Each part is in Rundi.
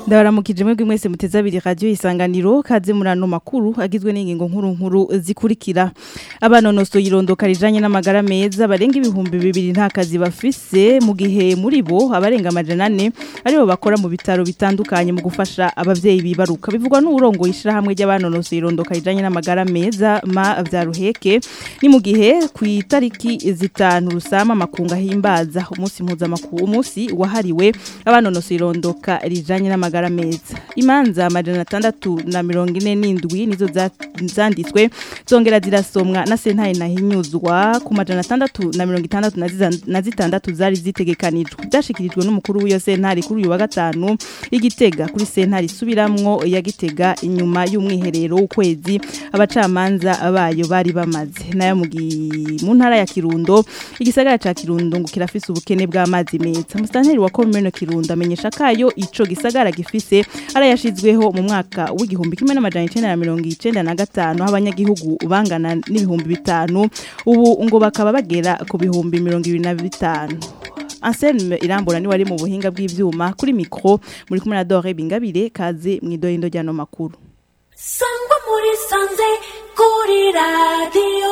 ndabaramukije mwebwe mwese muteze abiri radio isanganiro kaze murano makuru agizwe n'ingingo nkuru nkuru zikurikira abanonoso yirondoka rijanye n'amagara meza barenga ibihumbi bibiri nta kazi bafise mu gihe muri bo abarenga amajana ane aribo bakora mu bitaro bitandukanye mu gufasha abavyeyi bibaruka bivugwa n'urongo ishirahamwe ry'abanonoso yirondoka rijanye n'amagara meza ma vya ruheke ni mu gihe ku itariki zitanu rusama makunga himbaza umunsi mpuzamakuru umunsi wahariwe abanonoso yirondoka rijanye n'amagara meza imanza amajana atandatu na mirongo ine n'indwi nizo za- zanditswe zongera zirasomwa na sentare nahinyuzwa ku majana atandatu na mirongo itandatu na ziza- na zitandatu zari zitegekanijwe byashikirijwe n'umukuru w'iyo sentare kuri uyu wa gatanu igitega kuri sentare isubiramwo ya gitega inyuma y'umwiherero w'ukwezi abacamanza bayo bari bamaze nayo mu gi- mu ntara ya kirundo igisagara ca kirundo ngo kirafise ubukene bw'amazi meza musitanteri wa komune kirundo amenyesha kayo ico gisagara gifise arayashizweho mu mwaka w'igihumbi kimwe n'amajana icenda na mirongo icenda na gatanu aho abanyagihugu bangana n'ibihumbi bitanu ubu ngo bakaba bagera ku bihumbi mirongo ibiri na bitanu Anselme irambura ni wari mu buhinga bw'ivyuma kuri mikro muri kumwe na Dore Bingabire kaze mw'idoyindo ryano makuru sangwa muri sanze kuri radiyo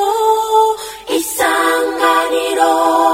isanganiro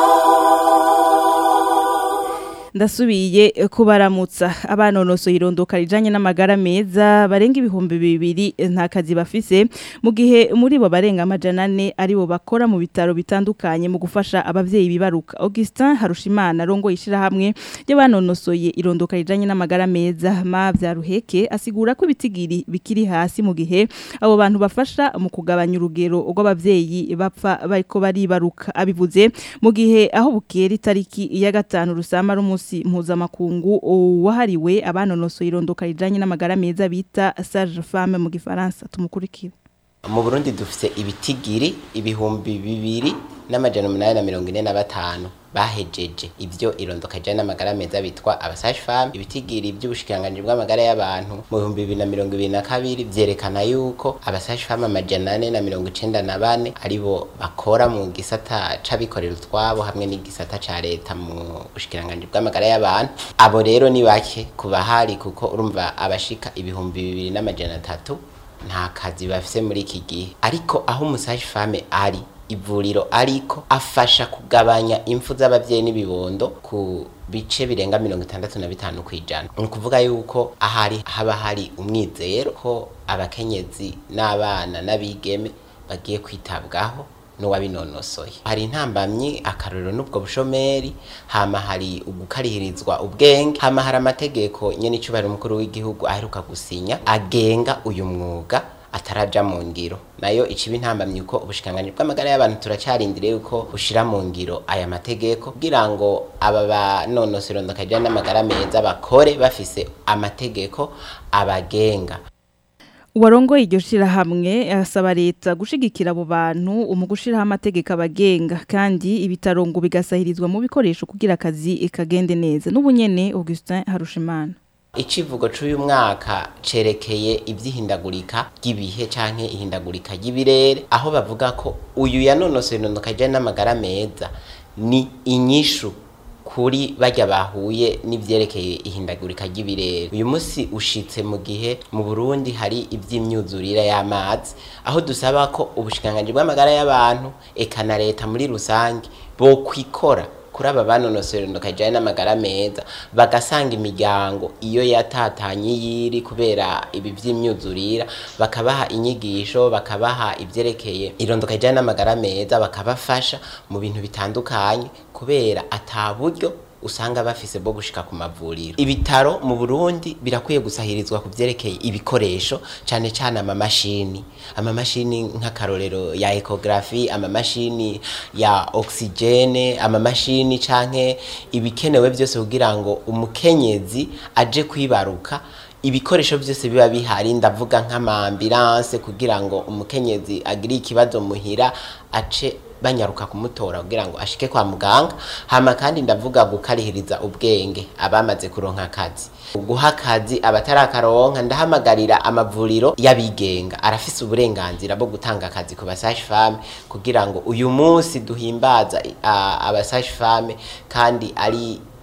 ndasubiye kubaramutsa abanonoso yirondoka rijanye n'amagara meza barenga ibihumbi bibiri nta kazi bafise mu gihe muri bo barenga amajana ane aribo bakora mu bitaro bitandukanye mu gufasha abavyeyi bibaruka Augustin Harushimana rongo ishirahamwe ry'abanonosoye irondoka rijanye n'amagara meza ma vya ruheke asigura ko ibitigiri bikiri hasi mu gihe abo bantu bafasha mu kugabanya urugero rw'abavyeyi bapfa bariko baribaruka abivuze mu gihe aho bukera itariki ya gatanu rusama rumunsi mpuzamakungu wahariwe abanonosoye irondoka rijanye n'amagara meza bita sage femme mu gifaransa tumukurikire mu burundi dufise ibitigiri ibihumbi bibiri n'amajana umunani na mirongo ine na batanu bahejeje ivyo irondoka rijanye n'amagara meza bitwa abasaje femme ibitigiri vy'ubushikiranganji bw'amagara y'abantu mu bihumbi bibiri na mirongo ibiri na kabiri vyerekana yuko abasaje femme amajana ane na mirongo icenda na bane aribo bakora mu gisata c'abikorera utwabo hamwe n'igisata ca leta mu bushikiranganji bw'amagara y'abantu abo rero ni bake kubahari kuko urumva abashika ibihumbi bibiri n'amajana atatu nta kazi bafise muri iki gihe ariko aho umusaje femme ari ivuriro ariko afasha kugabanya impfu z'abavyeyi n'ibibondo ku bice birenga mirongo itandatu na bitanu kwijana ni ukuvuga yuko ahari haba hari umwizero ko abakenyezi n'abana n'abigeme bagiye kwitabwaho n'uwabinonosoye hari intambamyi akarorero n'ubwo bushomeri hama hari ugukarihirizwa ubwenge hama hari amategeko nyene icubahiro umukuru w'igihugu aheruka gusinya agenga uyu mwuga ataraja mu ngiro nayo iciba intambamyi uko ubushikiranganji bw'amagara y'abantu turacarindiriye yuko bushira mu ngiro aya mategeko kugira ngo aba banonosora irondoka rijanye n'amagara meza bakore bafise amategeko abagenga Uwarongoye iryo shirahamwe asaba leta gushigikira abo bantu mu gushiraho amategeko abagenga kandi ibitaro ngo bigasahirizwa mu bikoresho kugira akazi kagende neza n'ubunyene Augustin Harushimana Icivugo c'uyu mwaka cerekeye ivy'ihindagurika ry'ibihe canke ihindagurika ry'ibirere aho bavuga ko uyu yanonosoye inondoka rijanye n'amagara meza ni inyishu kuri bajya bahuye n'ivyerekeye ihindagurika ry'ibirere uyu munsi ushitse mu gihe mu Burundi hari ivy'imyuzurire y'amazi aho dusaba ko ubushikiranganji bw'amagara y'abantu eka na leta muri rusange bo kwikora kuri aba banonosora indoka rijanye n'amagara meza bagasanga imiryango iyo yatatanye yiri kubera ibi vy'imyuzurira bakabaha inyigisho bakabaha ivyerekeye irondoka rijanye n'amagara meza bakabafasha mu bintu bitandukanye kubera ata buryo usanga bafise bwo gushika ku mavuriro ibitaro mu Burundi birakwiye gusahirizwa ku vyerekeye ibikoresho cane cane amamashini amamashini nk'akarorero ya ecography amamashini ya oxygene amamashini canke ibikenewe vyose kugira ngo umukenyezi aje kwibaruka ibikoresho byose biba bihari ndavuga nk'amambulance kugira ngo umukenyezi agire ikibazo muhira ace banyaruka kumutora kugira ngo ashike kwa muganga hama kandi ndavuga gukarihiriza ubwenge abamaze kuronka akazi guha akazi abatarakaronka ndahamagarira amavuriro y'abigenga arafise uburenganzira bwo gutanga akazi ku basaje femme kugira ngo uyu munsi duhimbaza abasaje femme kandi ari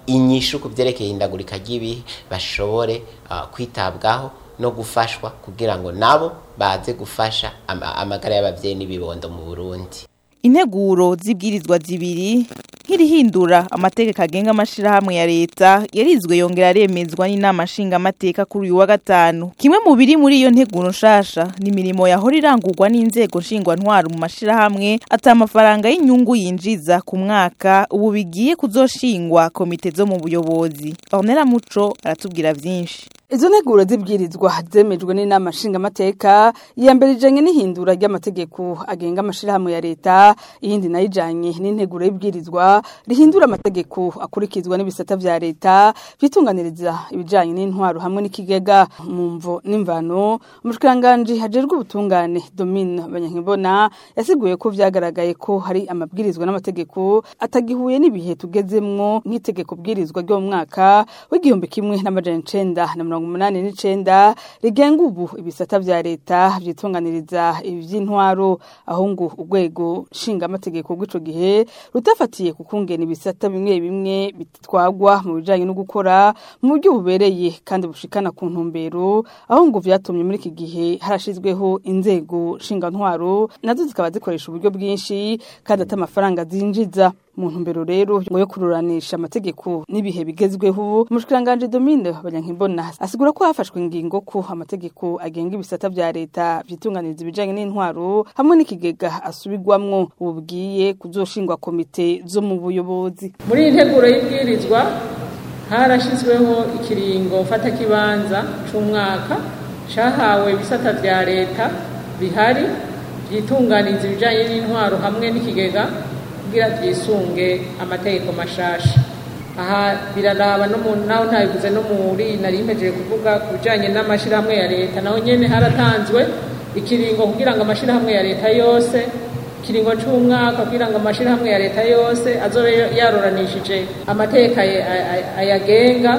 inyishu ku byerekeye ihindagurika ry'ibihe bashobore uh, kwitabwaho no gufashwa kugira ngo nabo baze gufasha ama- amagara y'abavyeyi n'ibibondo mu Burundi integuro z'ibwirizwa zibiri nk'irihindura amategeko agenga amashirahamwe ya leta yarizwe yongera aremezwa n'inama nshingamateka kuri uyu wa gatanu kimwe mu biri muri iyo nteguro nshasha ni imirimo yahora irangurwa n'inzego nshingwantwaro mu mashirahamwe ata amafaranga y'inyungu yinjiza ku mwaka ubu bigiye kuzoshingwa komite zo mu buyobozi ornera muco aratubwira vyinshi Izo nteguro zibwirizwa zemejwe n'inama nshingamateka iya mbere ijanye n'ihindura ry'amategeko agenga amashirahamwe ya leta iyindi nayo ijanye n'integuro y'ibwirizwa rihindura amategeko akurikizwa n'ibisata vya leta vyitunganiriza ibijanye n'intwaro hamwe n'ikigega mu mvo n'imvano umushikiranganji hajejwe ubutungane Domine Banyankibona yasiguye ko vyagaragaye ko hari amabwirizwa n'amategeko atagihuye n'ibihe tugezemwo nk'itegeko bwirizwa ryo mu mwaka w'igihumbi kimwe n'amajana icenda na mirongo umunani n'icenda rigenga ubu ibisata vya leta vyitunganiriza ivy'intwaro aho ngo urwego nshingamategeko rw'ico gihe rutafatiye ku kungena ibisata bimwe bimwe bitwagwa mu bijanye no gukora mu buryo bubereye kandi bushikana ku ntumbero aho ngo vyatumye muri iki gihe harashizweho inzego nshingantwaro nazo zikaba zikoresha uburyo bwinshi kandi ata amafaranga zinjiza mu ntumbero rero ngo yo kururanisha amategeko n'ibihe bigezweho umushikiranganje Domine Banyankimbona asigura ko hafashwe ingingo ko amategeko agenga ibisata vya leta vyitunganiriza ibijanye n'intwaro hamwe n'ikigega asubirwamwo ubu bwiye kuzoshingwa komite zo mu buyobozi muri iyi nteguro y'ibwirizwa harashyizweho ikiringo mfatakibanza c'umwaka cahawe ibisata vya leta bihari vyitunganiza ibijanye n'intwaro hamwe n'ikigega kugira vyisunge amategeko mashasha aha biraraba no mu naho ntabivuze no muri nari mpejeje kuvuga ku bijanye n'amashirahamwe ya leta naho nyene haratanzwe ikiringo kugira ngo amashirahamwe ya leta yose ikiringo c'umwaka kugira ngo amashirahamwe ya leta yose azobe yaroranishije amateka ay- ay- ayagenga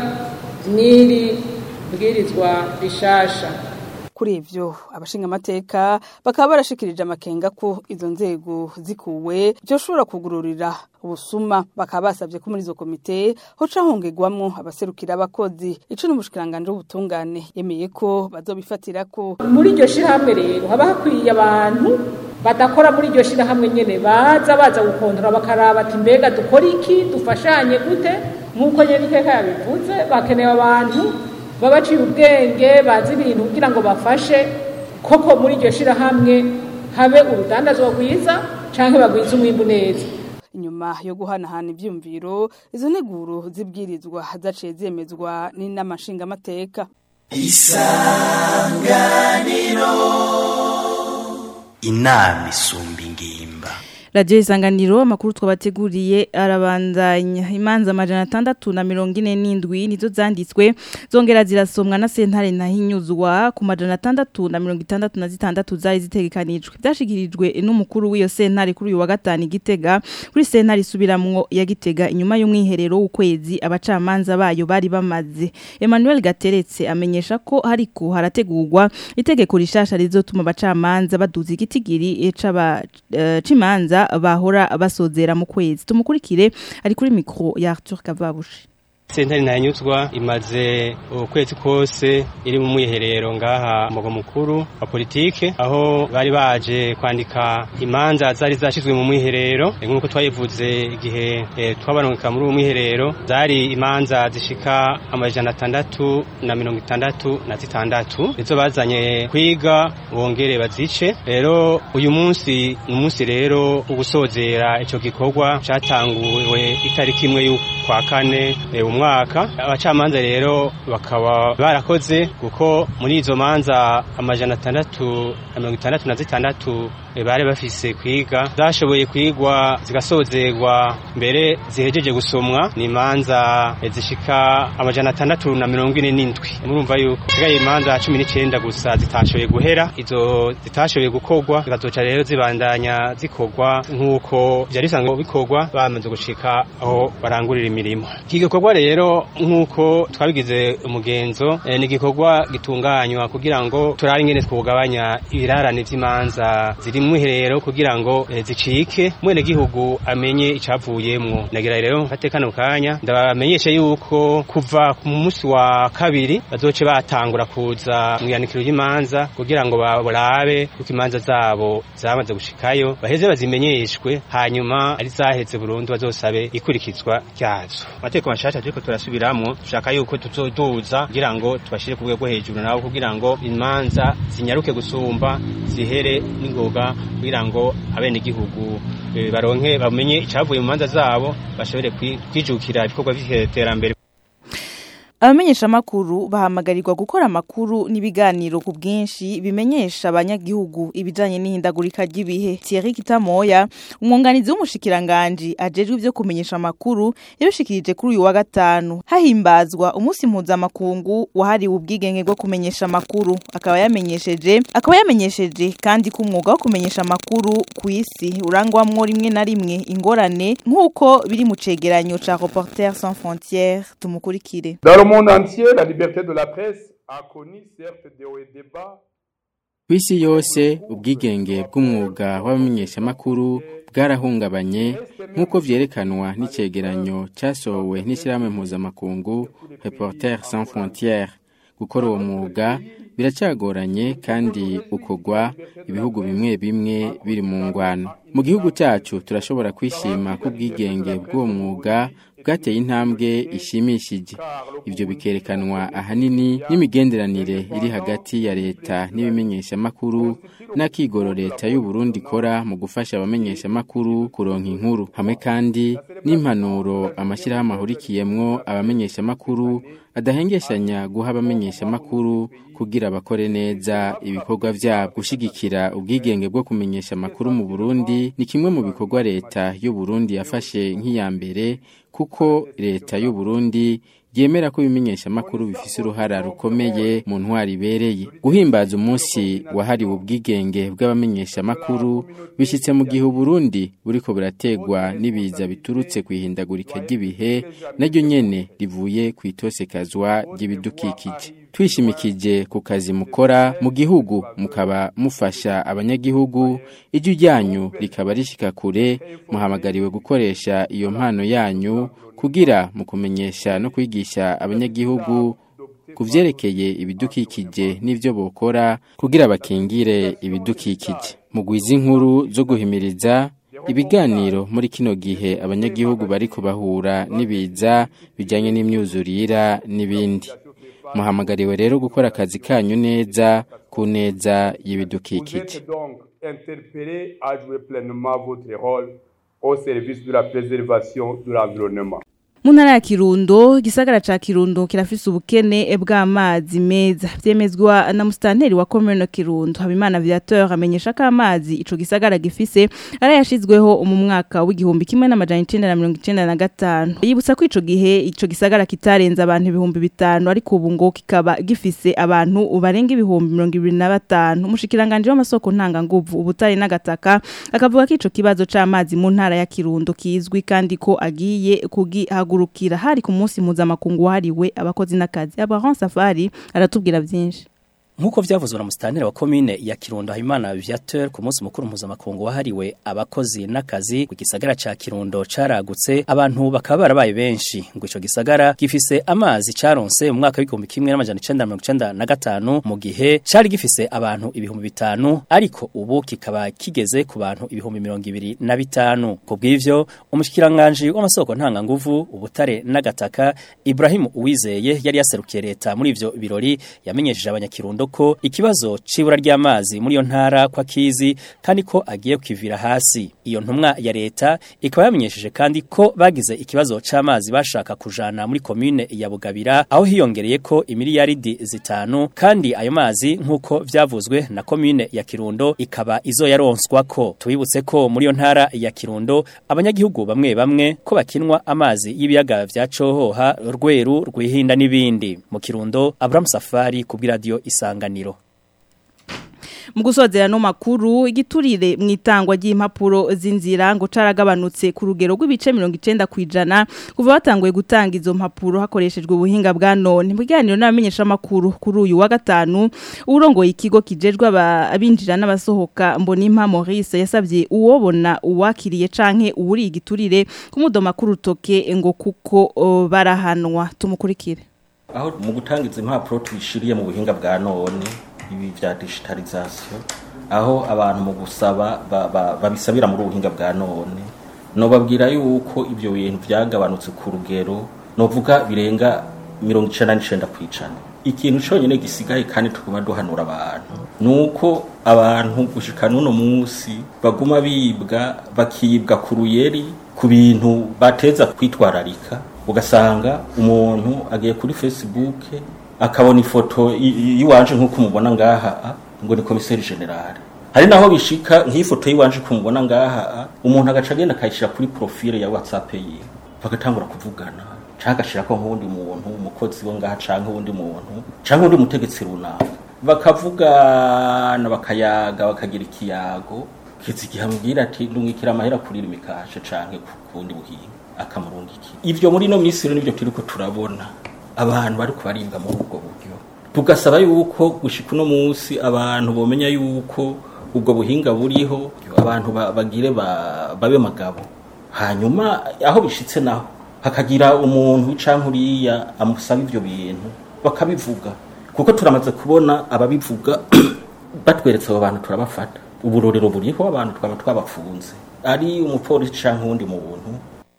n'iri bwirizwa rishasha kuri ivyo abashinga amateka bakaba barashikirije amakenga ko izo nzego zikuwe vyoshobora kugururira ubusuma bakaba basavye ko muri izo komite hoca hongegwamwo abaserukira abakozi ico n'umushikiranganje w'ubutungane yemeye ko bazobifatirako muri iryo shirahamwe rero haba hakwiye abantu badakora muri iryo shirahamwe nyene baza baza gukontora bakaraba ati mbega dukora iki dufashanye gute nk'uko nyene iteka yabivuze bakenewe abantu baba baciye ubwenge bazi ibintu kugira ngo bafashe koko muri iryo shirahamwe habe urudandazwa rwiza canke bagwize umwimbu neza inyuma yo guhanahana ivyumviro izo nteguro zibwirizwa zaciye zemezwa n'inama nshingamateka inama isumba ingimba radiyo isanganiro amakuru twabateguriye arabandanya imanza amajana atandatu na mirongo ine n'indwi nizo zanditswe zongera zirasomwa na sentare ntahinyuzwa ku majana atandatu na mirongo itandatu na zitandatu zari zitegekanijwe byashikirijwe n'umukuru w'iyo sentare kuri uyu wa gatanu i gitega kuri sentare isubiramwo ya gitega inyuma y'umwiherero w'ukwezi abacamanza bayo bari bamaze emmanuel gateretse amenyesha ko hariko harategurwa itegeko rishasha rizotuma abacamanza baduza igitigiri c'aba eh, c'imanza bahora basozera mu kwezi tumukurikire ari kuri mikro ya Arthur Kavabushi sentare ntanyuzwa imaze ukwezi kose iri mu mwiherero ngaha mugo mukuru wa politike aho bari baje kwandika imanza zari zashizwe mu mwiherero nk'uko twayivuze igihe eh, twabarungika muri uwo mwiherero zari imanza zishika amajana atandatu na mirongo itandatu na zitandatu nizo bazanye kwiga bongere bazice rero uyu munsi ni umunsi rero wo gusozera ico gikorwa catanguwe itariki imwe y'ukwa kane eh, umwaka abacamanza rero bakaba barakoze kuko muri izo manza amajana atandatu na mirongo itandatu na zitandatu eh, bari bafise kwiga zashoboye kwigwa zigasozerwa mbere zihejeje gusomwa ni imanza eh, zishika amajana atandatu na mirongo ine n'indwi murumva yuko sigaye imanza cumi n'icenda gusa zitashoboye guhera izo zitashoboye gukorwa zikazoca rero zibandanya zikorwa nk'uko vyari bisanzwe bikorwa bamaze gushika aho barangurira imirimo iki gikorwa rero nk'uko twabigize umugenzo ni igikorwa gitunganywa kugira ngo turabe ingene twugabanya ibirarane vy'imanza ziri amazi mu mwiherero kugira ngo eh, zicike mwene gihugu amenye icavuyemwo nagira rero mfate kano kanya ndabamenyeshe yuko kuva ku munsi wa kabiri bazoce batangura kuza mu yanikiro ry'imanza kugira ngo barabe uko imanza zabo zamaze gushikayo baheze bazimenyeshwe hanyuma ari zaheze burundu bazosabe ikurikizwa ryazo amategeko mashasha turiko turasubiramwo dushaka yuko tuzoduza kugira ngo tubashire ku rwego hejuru nabo kugira ngo imanza zinyaruke gusumba zihere n'ingoga kugira ngo abenegihugu eh, baronke bamenye icavuye mu manza zabo bashobore kwi- kwijukira ibikorwa vy'iterambere abamenyesha amakuru bahamagarirwa gukora amakuru n'ibiganiro ku bwinshi bimenyesha abanyagihugu ibijanye n'ihindagurika ry'ibihe Thierry Kitamoya umwunganizi w'umushikiranganji ajejwe ivyo kumenyesha amakuru yabishikirije kuri uyu wa gatanu hahimbazwa umunsi mpuzamakungu wahariwe ubwigenge bwo kumenyesha amakuru akaba yamenyesheje akaba yamenyesheje kandi ko umwuga wo kumenyesha amakuru ku isi urangwamwo rimwe na rimwe ingorane nk'uko biri mu cegeranyo ca Reporters sans frontières tumukurikire Dans le monde entier, la liberté de la presse a connu certes des hauts et des bas. ku isi yose ubwigenge bw'umwuga w'abamenyeshamakuru bwarahungabanye nk'uko vyerekanwa n'icegeranyo casohowe n'ishyirahamwe mpuzamakungu Reporters sans frontières gukora uwo mwuga biracagoranye kandi ukorwa ibihugu bimwe bimwe biri mu ngwano mu gihugu cyacu turashobora kwishima ko ubwigenge bw'uwo mwuga bwateye intambwe ishimishije ibyo bikerekanwa ahanini n'imigenderanire iri hagati ya leta n'ibimenyeshamakuru n'akigoro leta y'u Burundi ikora mu gufasha abamenyeshamakuru kuronka inkuru hamwe kandi n'impanuro amashyirahamwe ahurikiyemwo abamenyeshamakuru adahengeshanya guha abamenyeshamakuru kugira bakore neza ibikorwa vyabo gushigikira ubwigenge bwo kumenyesha amakuru mu Burundi ni kimwe mu bikorwa leta y'u Burundi yafashe nk'iya mbere kuko leta y'u Burundi yemera ko ibimenyesha amakuru bifise uruhara rukomeye mu ntwari ibereye guhimbaza umunsi wahariwe ubwigenge bw'abamenyesha amakuru bishyitse mu gihe Burundi buriko burategwa n'ibiza biturutse ku ihindagurika ry'ibihe naryo nyene rivuye ku itosekazwa ry'ibidukikije twishimikije ku kazi mukora mu gihugu mukaba mufasha abanyagihugu ijwi ryanyu rikaba rishika kure muhamagariwe gukoresha iyo mpano yanyu kugira mu kumenyesha no kwigisha abanyagihugu ku vyerekeye ibidukikije n'ivyo bokora kugira bakingire ibidukikije mugwiza inkuru zo guhimiriza ibiganiro muri kino gihe abanyagihugu bariko bahura n'ibiza bijanye n'imyuzurira n'ibindi muhamagariwe rero gukora akazi kanyu neza ku neza Vous y'ibidukikije êtes donc interpellé à jouer pleinement votre rôle au service de la préservation de l'environnement. mu ntara ya kirundo igisagara ca kirundo kirafise ubukene bw'amazi meza vyemezwa na musitanteri wa komune kirundo habimana viateur amenyesha ko amazi ico gisagara gifise ari yashizweho mu mwaka w'igihumbi kimwe n'amajana icenda na mirongo icenda na gatanu yibutsa ko ico gihe ico gisagara kitarenze abantu ibihumbi bitanu ariko ubu ngo kikaba gifise abantu barenga ibihumbi mirongo ibiri na batanu umushikiranganje w'amasoko ntanganguvu ubutare n'agataka akavuga ko ico kibazo c'amazi mu ntara ya kirundo kizwi kandi ko agiye kugihagurukira hari ku munsi mpuzamakungu wahariwe abakozi n'akazi abaron safari aratubwira byinshi Nkuko vyavuzwe na musitanteri wa komine ya Kirundo Habimana Viateur ku munsi mukuru mpuzamakungu wahariwe abakozi n'akazi ku gisagara ca Kirundo caragutse abantu bakaba barabaye benshi ngo ico gisagara gifise amazi caronse mu mwaka w'igihumbi kimwe n'amajana icenda na mirongo icenda na gatanu mu gihe cari gifise abantu ibihumbi bitanu ariko ubu kikaba kigeze ku bantu ibihumbi mirongo ibiri na bitanu ku bw'ivyo umushikiranganji w'amasoko ntanganguvu ubutare n'agataka Ibrahim Uwizeye yari yaserukiye leta muri ivyo birori yamenyesheje abanyakirundo ko ikibazo c'ibura ry'amazi muri iyo ntara kwa kizi kandi ko agiye kukivira hasi iyo ntumwa ya leta ikaba yamenyesheje kandi ko bagize ikibazo c'amazi bashaka kujana muri komune ya Bugabira aho hiyongereye ko imiliyaridi zitanu kandi ayo mazi nk'uko vyavuzwe na komune ya Kirundo ikaba izo yaronswa ko tubibutse ko muri iyo ntara ya Kirundo abanyagihugu bamwe bamwe ko bakinwa amazi y'ibiyaga vya Cohoha Rweru Rwihinda n'ibindi mu Kirundo Abraham Safari ku radio Isanganiro mu gusozera no makuru igiturire mu itangwa ry'impapuro z'inzira ngo caragabanutse ku rugero rw'ibice 90 kwijana kuva batanguye gutanga izo mpapuro hakoreshejwe ubuhinga bwa none mu biganiro n'abamenyesha makuru kuri uyu wa gatanu urongoye ikigo kijejwe abinjira n'abasohoka mbonimpa Maurice yasabye uwobona uwakiriye canke uwuri igiturire kumudoma kuri utoke ngo kuko o, barahanwa tumukurikire aho mu gutanga izi mpapuro tubishiriye mu buhinga bwa none ibi vya digitalisation aho abantu mu gusaba babisabira muri ubuhinga bwa none nobabwira yuko ibyo bintu byagabanutse ku rugero novuga birenga mirongo icenda n'icenda kw'ijana ikintu cyonyine gisigaye kandi tuguma duhanura abantu nuko abantu gushika n'uno munsi baguma bibwa bakibwa ku ruyeri ku bintu bateza kwitwararika ugasanga umuntu agiye kuri facebook akabona ifoto y'iwanje nk'uko mubona ngaha ngo ni komiseri generale hari naho bishika nk'ifoto y'iwanje kumubona ngaha umuntu agaca agenda akayishyira kuri profile ya whatsapp yiwe bagatangura kuvugana canke agashirako nk'uwundi muntu umukozi wo ngaha canke uwundi muntu canke uwundi mutegetsi runaka bakavugana bakayaga bakagira ikiyago kizi igihe amubwira ati ndungikira amahera kurira imikashe canke ku kundi buhinga akamurungikira ivyo muri no minsi rero nivyo turiko turabona abantu bariko baribwa muri ubwo buryo tugasaba yuko gushika uno munsi abantu bomenya yuko ubwo buhinga buriho abantu bagire babe magabo hanyuma aho bishitse naho hakagira umuntu canke uriya amusaba ivyo bintu bakabivuga kuko turamaze kubona ababivuga batweretse abo bantu turabafata uburorero buriho abantu twaba twabafunze ari umupolisi canke uwundi muntu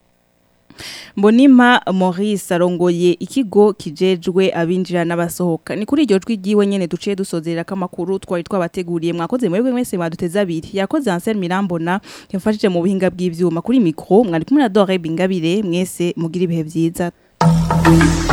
Mbonima Maurice arongoye ikigo kijejwe abinjira n'abasohoka ni kuri iryo jwi giwe nyene duciye dusozerera kamakuru twari twabateguriye mwakoze mwebwe mwese mwaduteza abiri yakoze Ansel Mirambona yamfashije mu buhinga bw'ivyuma kuri micro mwari kumwe na Dore Bingabire mwese mugira ibihe vyiza